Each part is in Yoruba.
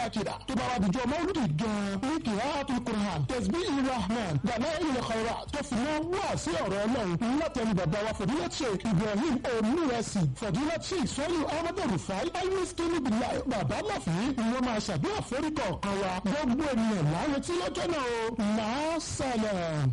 àkìrà tó bá wà dìjọ́ mọ́lúdì gan-an ní kìláàtú kùrán tẹ̀sí ìrahman dàlẹ́ ilẹ̀ kọ̀ọ̀rà tó fi mọ́ wá sí ọ̀rọ̀ ọlọ́run látẹnu bàbá wa fọ̀dúnlẹ̀ sheikh ibrahim onírẹsì fọ̀dúnlẹ̀ sheikh sọ́lù ahmed rufai ayélujára kínní bìlá bàbá láfi ni wọ́n máa ṣàdúrà foríkọ̀ kan wa gbogbo ènìyàn láwọn tí lọ́jọ́ náà o máa sálẹ̀.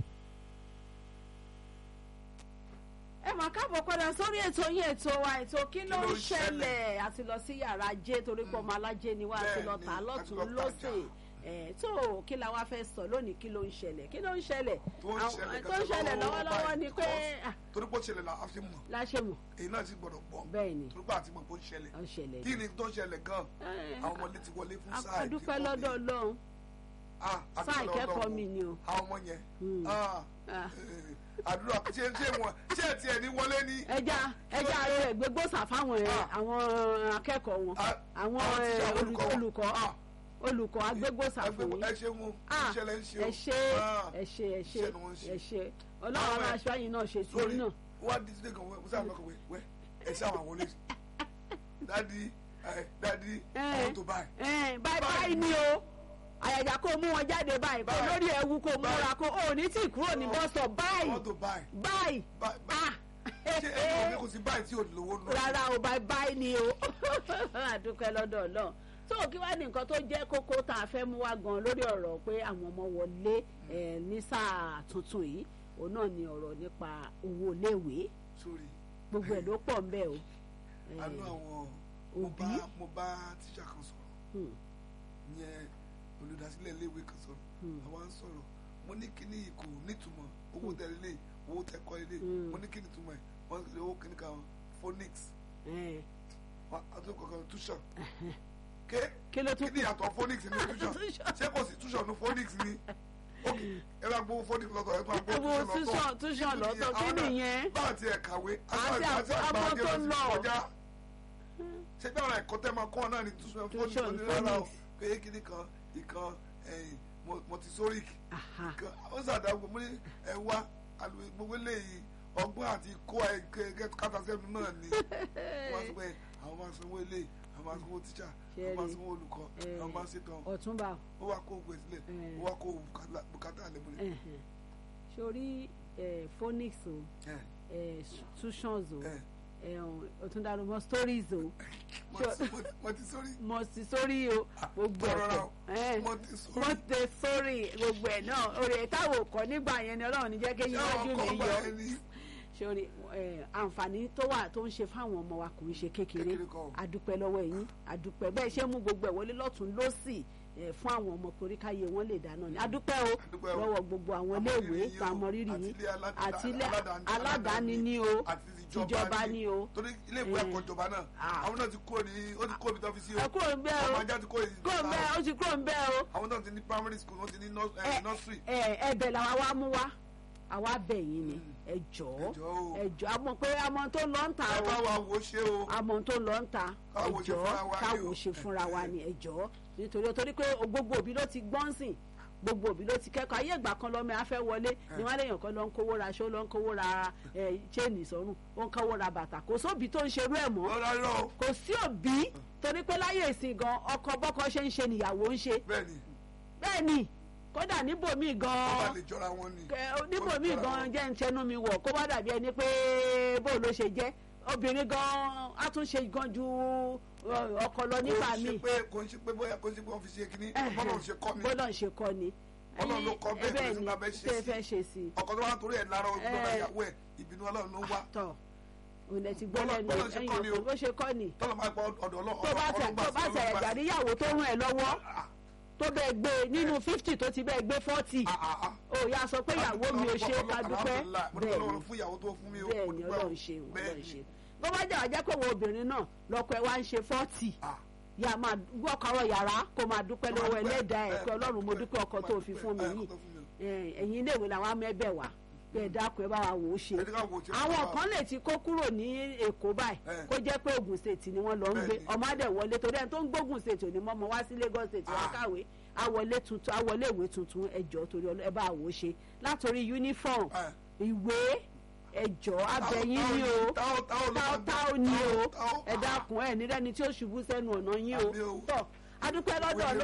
ẹ mà káàbọ̀ padà sórí ètò yín ètò wa ètò kí ló ń ṣẹlẹ̀ àti lọ sí yàrá ajé torí pé ọmọ alájé ni wá àti lọ tà á lọ́tún lọ́sẹ̀ ẹ̀ tó kí la wá fẹ́ sọ lónìí kí ló ń ṣẹlẹ̀ kí ló ń ṣẹlẹ̀ tó ń ṣẹlẹ̀ tó ń ṣẹlẹ̀ lọ́wọ́lọ́wọ́ ni pé torí pé ó ṣẹlẹ̀ la a fi mọ̀ láṣẹ mọ̀ èyí náà sì gbọ́dọ̀ gbọ́ bẹ́ẹ̀ ni torí pé àti mọ̀ pé ó ṣẹlẹ̀ ó ṣẹlẹ̀ kí ni tó ń ṣẹlẹ̀ gan Eh, àwọn ọmọdé ti wọlé fún sáà adúpẹ́ lọ́dọ̀ ọlọ́run Ah, adúpẹ́ sáà lọ́dọ̀ ìkẹ́kọ̀ọ́ Ọlọ́run. mi ni o àwọn ọmọ yẹn Hmm. ah, Ah. eh, àdúrà ṣé ṣé wọn ṣé ẹ tiẹ̀ ní wọlé ní. ẹja ẹja rẹ gbégbósà fáwọn ẹ àwọn akẹ́kọ̀ọ́ wọn Ah, àwọn àwọn ẹ, tíṣà olùkọ́ wọn. olùkọ́ Ah, olùkọ́ agbégbósà ẹ fún gbé- yín ẹ ṣe wọn Ah, ìṣẹ̀lẹ̀ ń ṣe ẹ o. ṣe Ah, ẹ ṣe ẹ ṣe iṣẹ́ ni wọ́n ń ṣe. ẹ ṣe ọlọ́run Àwọn àwọn ẹ- aṣọ yìí náà ṣe sí sórí náà wọ́n á di sílé kan wọ́n sáà lọ́kọ̀ wẹ́ wẹ́ ẹ ṣe àwọn àwọlé dadi ẹ dadi Eh. àwọn tó báyìí. Ẹn, báyìí báyìí ni o àyàjà kó mú wọn jáde báyìí kó Báyìí. lórí ẹwu kó múra kó o ní tí kúrò ní bọ́sọ̀ báyìí àwọn tó báyìí. báyìí Bá- bá- ah ṣé ẹni òní kò sí báyìí tí ò lówó nù. rárá o báyìí báyìí ni o àdúpẹ́ lọ́dọ̀ ọlọ́run tó kí wá ní nǹkan tó jẹ́ kókó tá a fẹ́ mú wá gan lórí ọ̀rọ̀ pé àwọn ọmọ wọlé ẹ̀ ní sáà tuntun yìí òun náà ni ọ̀rọ̀ nípa owó iléèwé sórí gbogbo ẹ̀ ló pọ̀ ń bẹ̀ o. Eh, àánú àwọn mo òbí. bá mo bá tíṣà kan sọ̀rọ̀ hmm, yẹn olùdásílẹ̀ iléèwé kan sọ̀rọ̀ Hmm. àwa ń sọ̀rọ̀ mo ní kíní yìí kò nítumọ̀ owó tẹ̀lé lé owó tẹ̀kọ́ ilé Hmm. mo ní kíní túmọ̀ ẹ̀ wọ́n ti lè owó kíní kan phonics eh, wọ́n àtúntò kankan tuition ké kí ló tún kíní yàtọ̀ phonics ní tuition Tuition. ṣé kò sí tuition ní phonics ní ok ẹ bá gbowó phonics lọ́tọ̀ ẹ bá gbowó Owó tuition tuition- lọ́tọ̀ tuition lọ́tọ̀, kí Àwọn náà nìyẹn? bá àti ẹ̀ kàwé Àti àti àpò- àgbà ọmọ ajé tó lọ sí lọ. kọjá ṣé bí ọ̀rọ̀ ẹ̀kọ́ tẹ́ máa kọ́ ọ náà ní tuition phonics Tuition, ní rárá o phonics. pé kíní kan ìkan ẹ̀yìn montessoric Aha. kan ó sàdáwò mo ní ẹ wá àlùyé gbogbo eléyìí ọgbọ́n àti kó kátàsẹ́nu náà ni wọ́n sọ pé àwọn máa sanwó eléyìí àwọn máa sanwó tíṣà àwọn máa sanwó olùkọ́ Eh, àwọn máa ṣètò ọ̀túnba ó wá kó gbé sílẹ̀ Eh. ó wá kó bùkátà lẹ́mọ̀lẹ́. ẹ̀hẹ̀n. sórí eh, phonics o eh, tuitions o eh, ọ̀túndarú mọ́ stories o mo ti sórí Montessori o gbogbo rọra ẹ̀kọ́ o mo ti sórí Montessori gbogbo ẹ̀ náà orí táwọn kọ́ nígbà yẹn ni ọlọ́run ní jẹ́ kéyìn ṣé wájú àwọn mi kan bá yọ ẹni sórí eh, àǹfààní tó wà tó ń ṣe fáwọn ọmọ wa kò ń ṣe kékeré Kékeré kọ́ o. adúpẹ́ lọ́wọ́ yín adúpẹ́ bẹ́ẹ̀ ṣe mú gbogbo ẹ̀ wọlé lọ́tún lọ́sì eh, fún àwọn ọmọ torí káyé wọn lè dáná ni adúpẹ́ o Adúpẹ́ o. lọ́wọ́ gbogbo àwọn Àmọ́ iléèwé rírì yín o, tá a mọ rírì àti yín ilé aládàá- àti ilé aládàáni- aládàáni ni o àti tìjọba ni o torí ilé ìwé Eh. ẹ̀kọ́ ìjọba náà Ah. àwọn náà ti kúrò ní ó ti kúrò ní tọ́fíìsì o ẹ kúrò ń bẹ́ẹ̀ o ọmọ ajá ti kúrò ní kúrò ń bẹ́ẹ̀ ó ti kúrò ń bẹ́ẹ̀ o. àwọn náà ti ní primary school wọ́n ti ní nurs- Ẹ- eh, nursery ẹ ẹ̀bẹ̀ làwa wá mú wá àwa bẹ̀ yín ni ẹ jọ̀ọ́ Ẹ jọ̀ọ́ o. ẹ jọ̀ọ́ àmọ́ pé àmọ́ tó lọ ń ta ẹ bá o wa wò ó ṣe o àmọ́ tó lọ ń ta ẹ Káwo ṣe jọ̀ọ́ fúnra wa ni káwo o. ṣe fúnra wa ni ẹ jọ̀ọ́ nítorí torí pé gbogbo òbí ló ti gbọ́n sìn gbogbo òbí ló ti kẹ́kọ̀ọ́ ayé ìgbà kan lọ́mọ afẹ́ wọlé ni wọ́n léèyàn kan lọ ń kówó ra aṣọ lọ ń kówó ra ẹ, chain sọ́rùn ó ń kówó ra bàtà kò sóbì tó ń ṣerú ẹ̀ mọ́ lọ́la rọ o kò sí òbí torí pé láyé ìsìn gan ọkọ bọ́kọ ṣe ń ṣe nìyàwó ń ṣe bẹ́ẹ̀ ni bẹ́ẹ̀ ni kódà níbòmíì wọ́n gan bá lè jọra wọn ni Kẹ- níbo Wọ́n mi jọra gan wọn. jẹ́ ń tẹnu mi wọ̀ kó wá dàbí ẹni pé bó ló ṣe jẹ́ obìnrin gan á tún ṣe gan ju ọ, ọkọ lọ nígbà kò ń ṣe míì pé kò ń ṣe pé bóyá kò ń ṣe pé wọ́n fi ṣe kínní bọ́lá ń ṣe kọ́ ni bọ́lọ̀ ń ṣe kọ́ ni Ọlọ́run ló kọ́ bẹ́ẹ̀, bẹ́ẹ̀ kò sí ni bá bẹ́ẹ̀ ṣe tẹ́ sí. fẹ́ ṣe sí i ọkọ tó wá torí ẹ̀ lára ọdún lọ́la Eh. ìyàwó ẹ̀ ìbínú ọlọ́run ló wá tọ̀ òun lẹ ti gbọ́ Bọ́lọ̀- lẹ́nu bọ́lọ̀ ṣe ẹ̀yìn kọ́ ni o. ọkọ bó ṣe kọ́ ni tọ́lọ̀ máa gba ọ̀dọ̀ ọlọ́run tó bá tẹ̀ tó bá tẹ̀ ẹ̀jà níyàwó tó rún ẹ̀ lọ́wọ́ tó bẹ́ẹ̀ gbé nínú fifty tó ti bẹ́ẹ̀ gbé forty ó yà sọ pé ìyàwó mi ò ṣe ká dúpẹ́ bẹ́ẹ̀ ni fún ìyàwó tó fún mi o bẹ́ẹ̀ mo ni dúpẹ́ o. ọlọ́run ṣe Bẹ́ẹ̀ ọlọ́run ni. ṣe bó bá jà wá jẹ́ pé wo obìnrin náà lọ́kọ ẹ̀ wá ń ṣe forty Ah. yà máa wọ́kọ̀rọ̀ yàrá kó máa dúpẹ́ Kó máa lọ́wọ́ dúpẹ́, ẹlẹ́dàá ẹ̀ eh, pé ọlọ́run mo dúpẹ́, dúpẹ́ ọkọ kó tó máa fi dúpẹ́, fún mi eh, yìí kó tó fún mi o. Eh, ẹ̀yin iléèwé làwọn amẹ́bẹ̀ wá pé ẹ dákun ẹ bá wa wò ó ṣe Ẹ jẹ́ ká wò ó ṣe fún àwọn wa. kan lè ti kó kúrò ní èkó báyìí Eh. kó jẹ́ pé Ògùn state ni wọ́n lọ ń gbé Bẹ́ẹ̀ni. ọmọ adẹ̀ wọlé torí ẹni tó ń gbógun state ò ní mọ́ ọmọ wá sí Lagos state wá Ah. kàwé àwọlé tuntun àwọlé ìwé tuntun ẹjọ́ torí ọlọ́- ẹ bá wò ó ṣe látòrí uniform Eh. ìwé ẹjọ́ abẹ́yìn ni o táwọn táwọn ló máa táwọn ni o táwọn- ẹ dákun ẹ nírẹ́ni tí ó ṣubú sẹ́nu ọ̀nà yín o Àmì o. tọ́ adúpẹ́ lọ́dọ̀